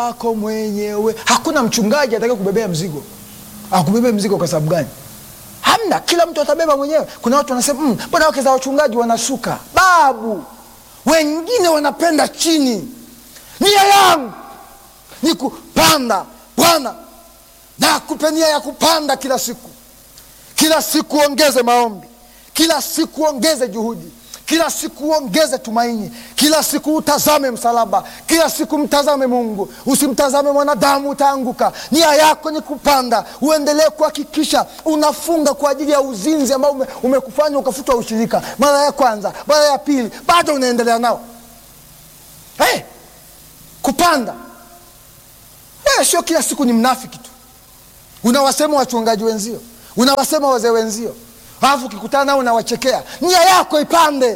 wako mwenyewe. Hakuna mchungaji atakaye kubebea mzigo. Akubebea mzigo kwa sababu gani? Hamna, kila mtu atabeba mwenyewe. Kuna watu wanasema "Mm, mbona wake za wachungaji wanasuka? Babu, wengine wanapenda chini. Nia yangu ni kupanda. Bwana, nakupe nia ya kupanda kila siku kila siku ongeze maombi, kila siku ongeze juhudi, kila siku ongeze tumaini, kila siku utazame msalaba, kila siku mtazame Mungu, usimtazame mwanadamu, utaanguka. Nia yako ni kupanda, uendelee kuhakikisha unafunga kwa ajili ya uzinzi ambao ume, umekufanya ukafutwa ushirika mara ya kwanza, mara ya pili, bado unaendelea nao. Hey, kupanda hey, sio kila siku ni mnafiki tu unawasema wachungaji wenzio, unawasema wazee wenzio, alafu ukikutana nao unawachekea. Nia yako ipande.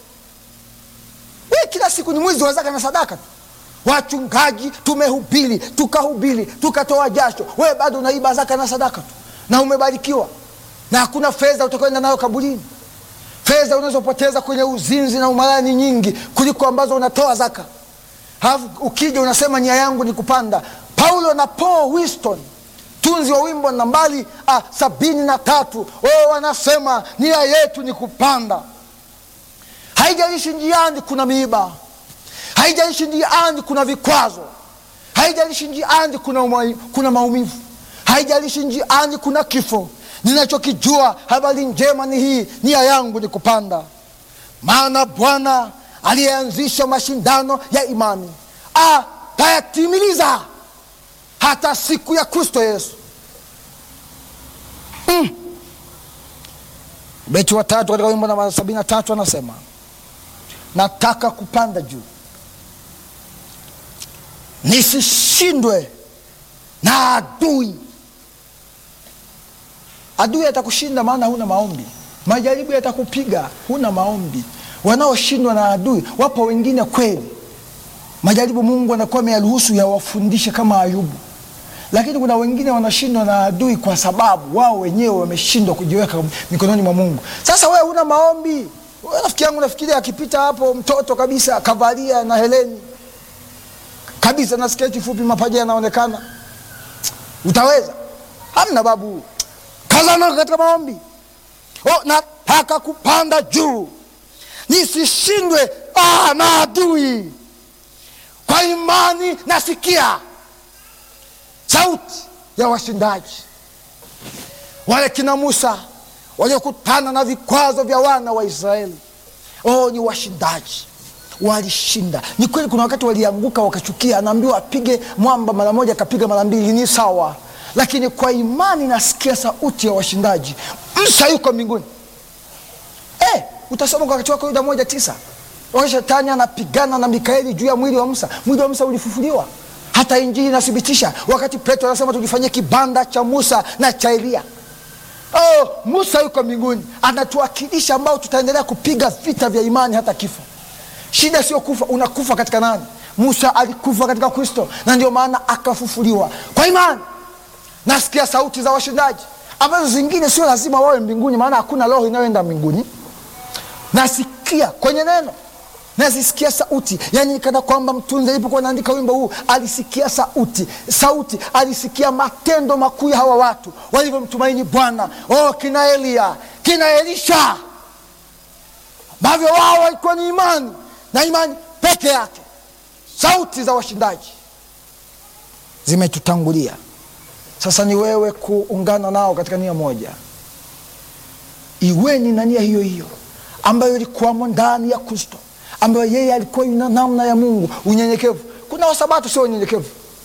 We, kila siku ni mwizi wa zaka na sadaka tu. Wachungaji tumehubiri tukahubiri tukatoa jasho, we bado unaiba zaka na sadaka tu, na umebarikiwa na hakuna fedha utakwenda nayo kaburini. Fedha unazopoteza kwenye uzinzi na umalaya ni nyingi kuliko ambazo unatoa zaka. Halafu ukija unasema nia yangu ni kupanda. Paulo na Paul Winston tunzi wa wimbo nambari ah, sabini na tatu wao wanasema nia yetu ni kupanda. Haijalishi njiani kuna miiba, haijalishi njiani kuna vikwazo, haijalishi njiani kuna, uma, kuna maumivu, haijalishi njiani kuna kifo. Ninachokijua habari njema ni hii, nia yangu ni kupanda, maana Bwana aliyeanzisha mashindano ya imani atayatimiliza hata siku ya Kristo Yesu. Mm. Beti wa tatu katika wimbo namba sabini na tatu anasema nataka kupanda juu nisishindwe na adui. Adui atakushinda maana huna maombi. Majaribu yatakupiga, huna maombi. Wanaoshindwa na adui wapo wengine kweli majaribu Mungu anakuwa ameyaruhusu yawafundishe kama Ayubu, lakini kuna wengine wanashindwa na adui kwa sababu wao wenyewe wameshindwa kujiweka mikononi mwa Mungu. Sasa wewe huna maombi. Wewe rafiki yangu, nafikiria akipita hapo mtoto kabisa kavalia na heleni kabisa na sketi fupi, mapaja yanaonekana, utaweza? Hamna babu, kazana katika maombi. Oh, nataka kupanda juu nisishindwe ah, na adui kwa imani nasikia sauti ya washindaji wale kina Musa waliokutana na vikwazo vya wana wa Israeli. Oh, ni washindaji, walishinda. Ni kweli, kuna wakati walianguka wakachukia, anaambiwa apige mwamba mara moja, akapiga mara mbili, ni sawa, lakini kwa imani nasikia sauti ya washindaji. Musa yuko mbinguni. Eh, utasoma kwa wakati wako Yuda moja tisa wakati shetani anapigana na Mikaeli juu ya mwili wa Musa, mwili wa Musa ulifufuliwa. Hata Injili inathibitisha wakati Petro anasema tujifanyie kibanda cha Musa na cha Elia. Oh, Musa yuko mbinguni anatuwakilisha, ambao tutaendelea kupiga vita vya imani hata kifo. Shida sio kufa, unakufa katika nani? Musa alikufa katika Kristo, na ndio maana akafufuliwa kwa imani. Nasikia sauti za washindaji ambazo zingine sio lazima wawe mbinguni, maana hakuna roho inayoenda mbinguni. Nasikia kwenye neno nazisikia sauti, yani kana kwamba mtunzi alipokuwa naandika wimbo huu alisikia sauti, sauti alisikia matendo makuu ya hawa watu walivyomtumaini Bwana. Oh, kina Elia kina Elisha, ambavyo wao walikuwa ni imani na imani peke yake. Sauti za washindaji zimetutangulia, sasa ni wewe kuungana nao katika nia moja. Iweni na nia hiyo hiyo ambayo ilikuwamo ndani ya Kristo ambayo yeye alikuwa yuna namna ya Mungu, unyenyekevu. Kuna wasabato sio unyenyekevu.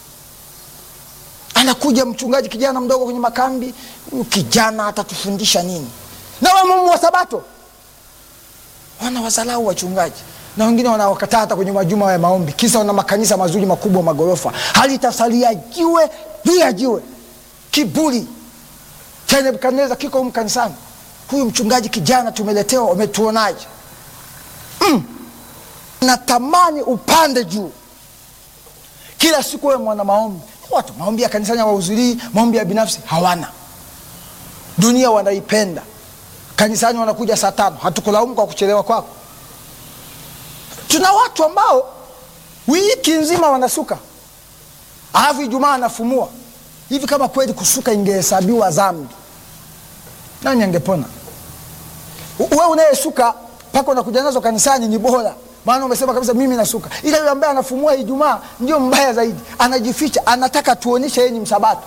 Anakuja mchungaji kijana mdogo kwenye makambi, huyu kijana atatufundisha nini? Na wewe mumu wa sabato, wana wazalau wachungaji na wengine wanawakataa hata kwenye majuma ya maombi, kisa wana makanisa mazuri makubwa, magorofa, halitasalia jiwe juu ya jiwe. Kiburi cha Nebukadneza kiko humu kanisani. Huyu mchungaji kijana tumeletewa, wametuonaje? mm. Natamani upande juu kila siku, wewe mwana maombi. Watu maombi ya kanisani hawahudhurii, maombi ya binafsi hawana. Dunia wanaipenda, kanisani wanakuja saa tano. Hatukulaumu kwa kuchelewa kwako. Tuna watu ambao wiki nzima wanasuka, alafu Ijumaa anafumua hivi. Kama kweli kusuka ingehesabiwa dhambi, nani angepona? Wewe unayesuka mpaka unakuja nazo kanisani ni bora, maana umesema kabisa mimi nasuka. Ila yule ambaye anafumua Ijumaa ndio mbaya zaidi, anajificha, anataka tuonyeshe yeye ni msabato.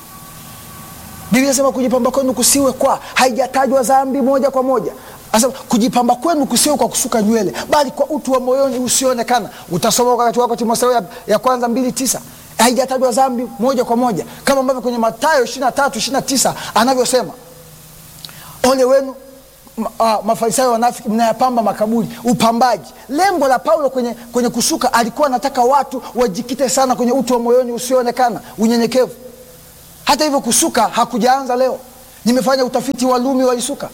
Biblia inasema kujipamba kwenu kusiwe kwa, haijatajwa dhambi moja kwa moja. Anasema kujipamba kwenu kusiwe kwa kusuka nywele, bali kwa utu wa moyoni usioonekana. Utasoma wakati wako Timotheo ya, ya kwanza mbili tisa haijatajwa dhambi moja kwa moja, kama ambavyo kwenye Mathayo ishirini na tatu ishirini na tisa anavyosema ole wenu Uh, Mafarisayo wanafiki, mnayapamba makaburi. Upambaji, lengo la Paulo kwenye, kwenye kusuka, alikuwa anataka watu wajikite sana kwenye utu wa moyoni usioonekana, unyenyekevu. Hata hivyo kusuka hakujaanza leo. Nimefanya utafiti, Walumi walisuka.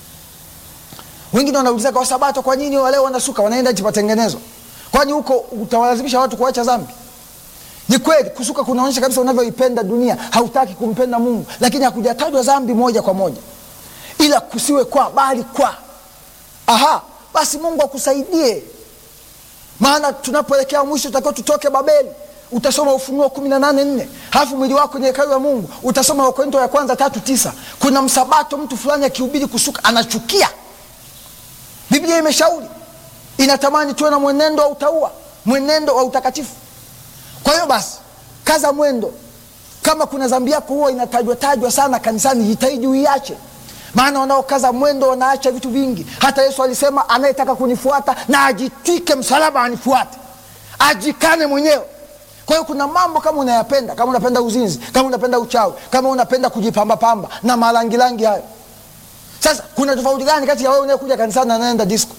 Wengine wanauliza kwa Sabato, kwa nini wale wanasuka, wanaenda nchi patengenezwa? Kwani huko utawalazimisha watu kuacha dhambi? Ni kweli kusuka kunaonyesha kabisa unavyoipenda dunia, hautaki kumpenda Mungu, lakini hakujatajwa dhambi moja kwa moja ila kusiwe kwa bali kwa. Aha, basi Mungu akusaidie, maana tunapoelekea mwisho tutakiwa tutoke Babeli. Utasoma Ufunuo kumi na nane nne halafu mwili wako ni hekalu ya Mungu. Utasoma Wakorintho ya kwanza tatu tisa Kuna msabato, mtu fulani akihubiri kusuka anachukia. Biblia imeshauri, inatamani tuwe na mwenendo wa utaua, mwenendo wa utakatifu. Kwa hiyo basi, kaza mwendo. Kama kuna dhambi yako huwa inatajwa tajwa sana kanisani, jitahidi uiache maana wanaokaza mwendo wanaacha vitu vingi. Hata Yesu alisema anayetaka kunifuata na ajitwike msalaba anifuate, ajikane mwenyewe. Kwa hiyo kuna mambo kama unayapenda, kama unapenda uzinzi, kama unapenda uchawi, kama unapenda kujipambapamba na marangirangi hayo. Sasa kuna tofauti gani kati ya wewe unayekuja kanisani na anaenda disco?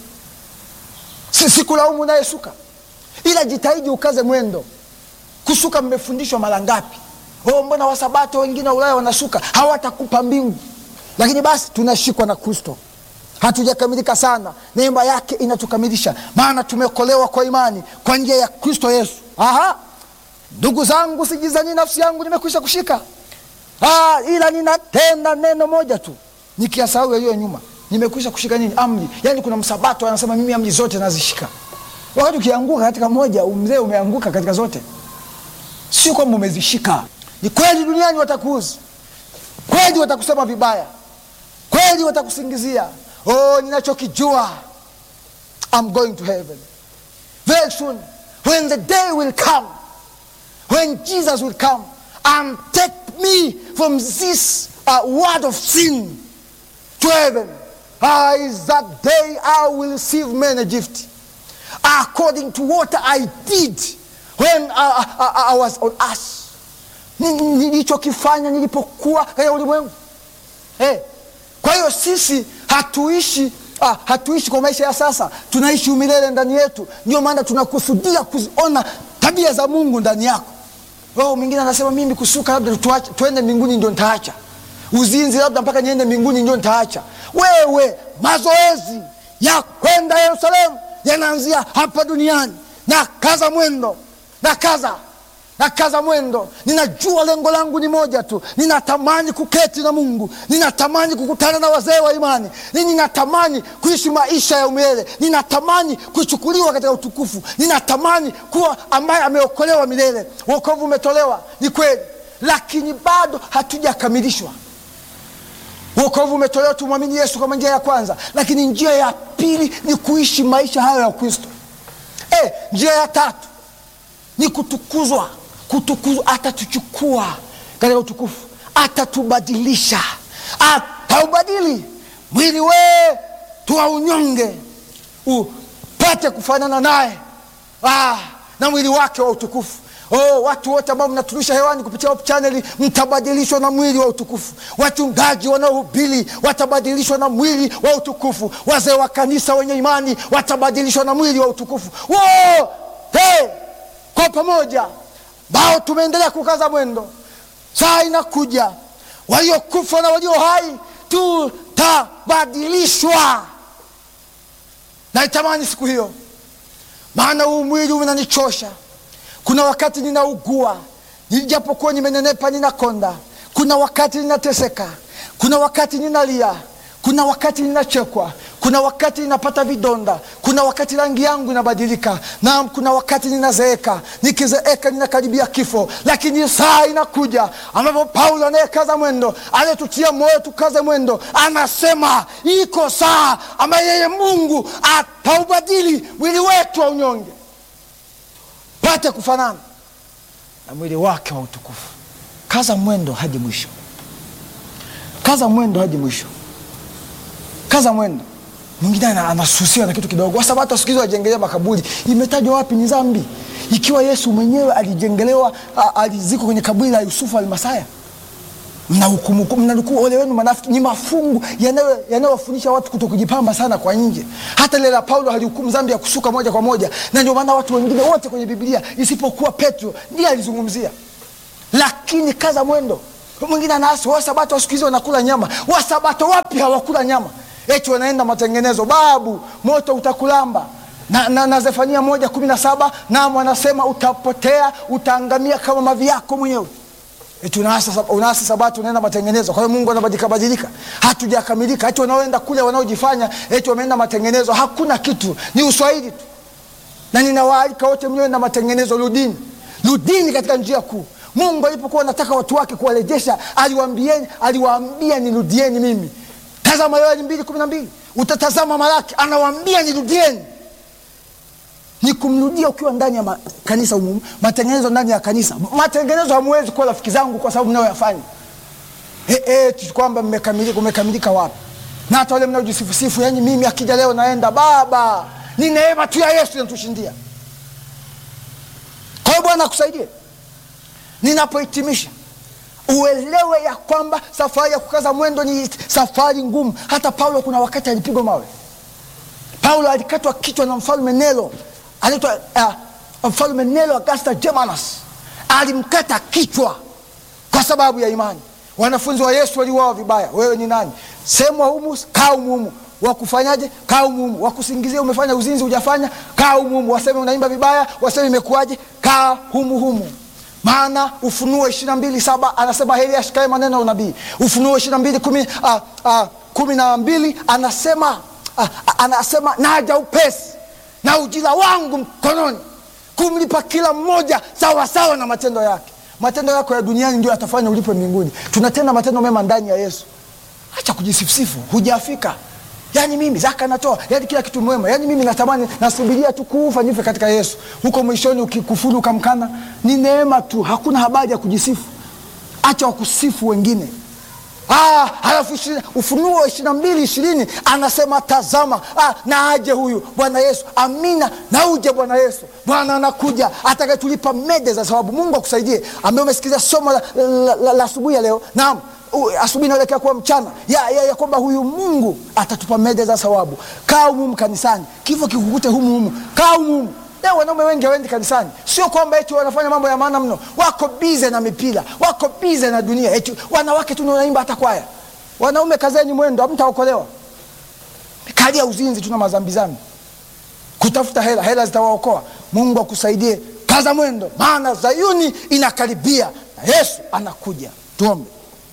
Si sikulaumu unayesuka, ila jitahidi ukaze mwendo. Kusuka mmefundishwa mara ngapi? Oh, mbona wasabato wengine wa Ulaya wanasuka, hawatakupa mbingu lakini basi tunashikwa na Kristo, hatujakamilika sana. Neema yake inatukamilisha, maana tumeokolewa kwa imani kwa njia ya Kristo Yesu. Aha, ndugu zangu, sijizani nafsi yangu nimekwisha kushika. Ah, ila ninatenda neno moja tu, nikiasahau yaliyo nyuma. Nimekwisha kushika nini? Amri. Yaani kuna msabato anasema mimi amri zote nazishika. Wakati ukianguka katika moja, mzee, umeanguka katika zote, sio kwamba umezishika. Ni kweli duniani watakuuzi kweli watakusema vibaya, kweli watakusingizia. Oh, ninachokijua I'm going to heaven very soon when the day will come when Jesus will come and take me from this uh, world of sin to heaven. Ah, is that day I will receive many gifts according to what I did when I, I, I was on earth nilichokifanya nilipokuwa katika ulimwengu eh. Kwa hiyo sisi hatuishi ah, hatuishi kwa maisha ya sasa, tunaishi umilele ndani yetu. Ndio maana tunakusudia kuziona tabia za Mungu ndani yako. Oh, mwingine anasema mimi kusuka labda tuache, tuende mbinguni ndio nitaacha. Uzinzi labda mpaka niende mbinguni ndio nitaacha. Wewe, mazoezi ya kwenda Yerusalemu yanaanzia hapa duniani, na kaza mwendo, na kaza na kaza mwendo. Ninajua lengo langu ni moja tu, ninatamani kuketi na Mungu, ninatamani kukutana na wazee wa imani, ninatamani kuishi maisha ya umilele, ninatamani kuchukuliwa katika utukufu, ninatamani kuwa ambaye ameokolewa milele. Wokovu umetolewa, ni kweli, lakini bado hatujakamilishwa. Wokovu umetolewa, tumwamini Yesu kama njia ya kwanza, lakini njia ya pili ni kuishi maisha hayo ya Kristo. Eh, njia ya tatu ni kutukuzwa kutukuzwa. Atatuchukua katika utukufu, atatubadilisha, ataubadili mwili wetu wa unyonge upate kufanana naye, ah, na mwili wake wa utukufu. Oh, watu wote ambao mnaturusha hewani kupitia Hope Channel mtabadilishwa na mwili wa utukufu. Wachungaji wanaohubiri watabadilishwa na mwili wa utukufu. Wazee wa kanisa wenye imani watabadilishwa na mwili wa utukufu. Wow! Hey! Kwa pamoja bao tumeendelea kukaza mwendo, saa inakuja, waliokufa na walio hai tutabadilishwa. Naitamani siku hiyo, maana huu mwili unanichosha. Kuna wakati ninaugua, nijapokuwa nimenenepa, ninakonda. Kuna wakati ninateseka, kuna wakati ninalia, kuna wakati ninachekwa, kuna wakati ninapata vidonda, kuna wakati rangi yangu inabadilika, naam, kuna wakati ninazeeka, nikizeeka ninakaribia kifo, lakini saa inakuja ambapo Paulo anayekaza mwendo, anayetutia moyo tukaze mwendo, anasema iko saa ambayo yeye Mungu ataubadili mwili wetu wa unyonge pate kufanana na mwili wake wa utukufu. Kaza mwendo hadi mwisho, kaza mwendo hadi mwisho, kaza mwendo. Mwingine anasusiwa na kitu kidogo. Wasabato siku hizi wajengelea makaburi, imetajwa wapi? Ni dhambi, ikiwa Yesu mwenyewe alijengelewa, alizikwa kwenye kaburi la Yusufu Almasaya. Mnahukumu, mnanukuu ole wenu manafiki. Ni mafungu yanayowafundisha watu kuto kujipamba sana kwa nje. Hata ile la Paulo alihukumu dhambi ya kusuka moja kwa moja, na ndio maana watu wengine wote kwenye Biblia isipokuwa Petro ndiye alizungumzia. Lakini kaza mwendo. Mwingine anaasi wasabato siku hizi wanakula nyama. Wasabato wapi hawakula nyama? Eti wanaenda matengenezo, babu moto utakulamba na, na, na Zefania moja kumi na saba nam wanasema utapotea, utaangamia kama mavi yako mwenyewe. Eti unaasi sabato unaenda matengenezo. Kwa hiyo Mungu anabadilika badilika, hatujakamilika. Eti wanaoenda kule wanaojifanya eti wameenda matengenezo, hakuna kitu, ni uswahili tu. Na ninawaalika wote mlioenda matengenezo, rudini, rudini katika njia kuu. Mungu alipokuwa anataka watu wake kuwarejesha, aliwaambieni, aliwaambia nirudieni mimi. Tazama Yoeli mbili kumi na mbili utatazama Malaki, anawaambia nirudieni ni kumrudia ukiwa ndani ya kanisa umumu, matengenezo ndani ya kanisa. Matengenezo hamwezi kuwa rafiki zangu kwa sababu mnayoyafanya e, e, kwamba mmekamilika. Umekamilika wapi? Na hata wale mnaojisifusifu, yani mimi akija leo naenda baba, ni neema tu ya Yesu inatushindia. Kwa hiyo Bwana akusaidie. Ninapohitimisha, uelewe ya kwamba safari ya kukaza mwendo ni safari ngumu. Hata Paulo kuna wakati alipigwa mawe. Paulo alikatwa kichwa na mfalme Nero anaitwa uh, mfalme Nero Augusta Germanus alimkata kichwa kwa sababu ya imani. Wanafunzi wa Yesu waliuawa vibaya. Wewe ni nani? Semwa humu, kaa humu. Wakufanyaje? Kaa humu. Wakusingizia umefanya uzinzi, hujafanya, kaa humu. Waseme unaimba vibaya, waseme imekuwaje, kaa humu humu. Maana Ufunuo ishirini na mbili saba anasema heri ashikaye maneno ya unabii. Ufunuo ishirini na mbili kumi uh, uh, kumi na mbili anasema uh, anasema naja upesi na ujira wangu mkononi kumlipa kila mmoja sawa sawa na matendo yake. Matendo yako ya duniani ndio yatafanya ulipwe mbinguni. Tunatenda matendo mema ndani ya Yesu. Acha kujisifusifu, hujafika. Yani mimi zaka natoa, yani kila kitu mwema, yani mimi natamani, nasubiria tu kufa nife katika Yesu. Huko mwishoni ukikufuru ukamkana, ni neema tu, hakuna habari ya kujisifu. Acha wakusifu wengine. Ah, halafu Ufunuo ishirini na mbili ishirini anasema tazama, ah, na aje huyu Bwana Yesu. Amina, na uje Bwana Yesu. Bwana anakuja atakayetulipa mede za sababu. Mungu akusaidie, ambaye umesikiliza somo la, la, la, la asubuhi ya leo. Naam, asubuhi inaelekea kuwa mchana ya, ya, ya kwamba huyu Mungu atatupa mede za sababu. Kaa humuhumu kanisani, kifo kikukute humuhumu, kaa humuhumu. Leo wanaume wengi hawaendi kanisani, sio kwamba eti wanafanya mambo ya maana mno, wako bize na mipira, wako bize na dunia. Eti wanawake tu ndio wanaimba hata kwaya. Wanaume kazeni mwendo, hamtaokolewa. Kalia uzinzi, tuna mazambizambi, kutafuta hela, hela zitawaokoa. Mungu akusaidie, kaza mwendo, maana Zayuni inakaribia na Yesu anakuja. Tuombe.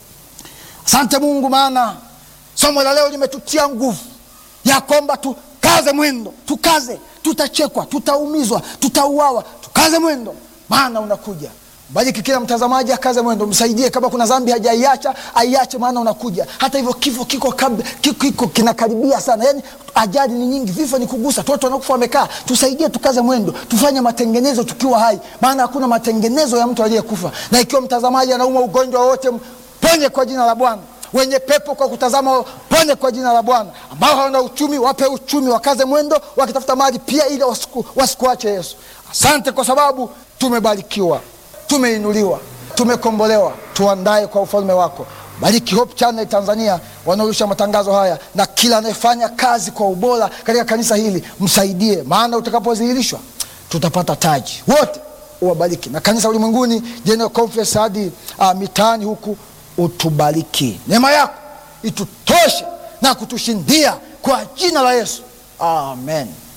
Asante Mungu, maana somo la leo limetutia nguvu ya kwamba tukaze mwendo, tukaze tutachekwa, tutaumizwa, tutauawa. Tukaze mwendo, maana unakuja. Bariki kila mtazamaji, akaze mwendo, msaidie. Kama kuna dhambi hajaiacha aiache, maana unakuja. Hata hivyo kifo kiko, kiko, kiko kinakaribia sana, yani ajali ni nyingi, vifo ni kugusa, watu wanakufa wamekaa. Tusaidie, tukaze mwendo, tufanye matengenezo tukiwa hai, maana hakuna matengenezo ya mtu aliyekufa. Na ikiwa mtazamaji anaumwa ugonjwa wowote, ponye kwa jina la Bwana wenye pepo kwa kutazama pone kwa jina la Bwana. Ambao hawana uchumi wape uchumi, wakaze mwendo wakitafuta mali pia, ili wasikuache Yesu. Asante kwa sababu tumebarikiwa, tumeinuliwa, tumekombolewa. Tuandae kwa ufalme wako. Bariki Hope Channel Tanzania wanaorusha matangazo haya na kila anayefanya kazi kwa ubora katika kanisa hili, msaidie, maana utakapodhihirishwa tutapata taji. Wote uwabariki, na kanisa ulimwenguni General Conference hadi uh, mitaani huku utubariki, neema yako itutoshe na kutushindia kwa jina la Yesu, amen.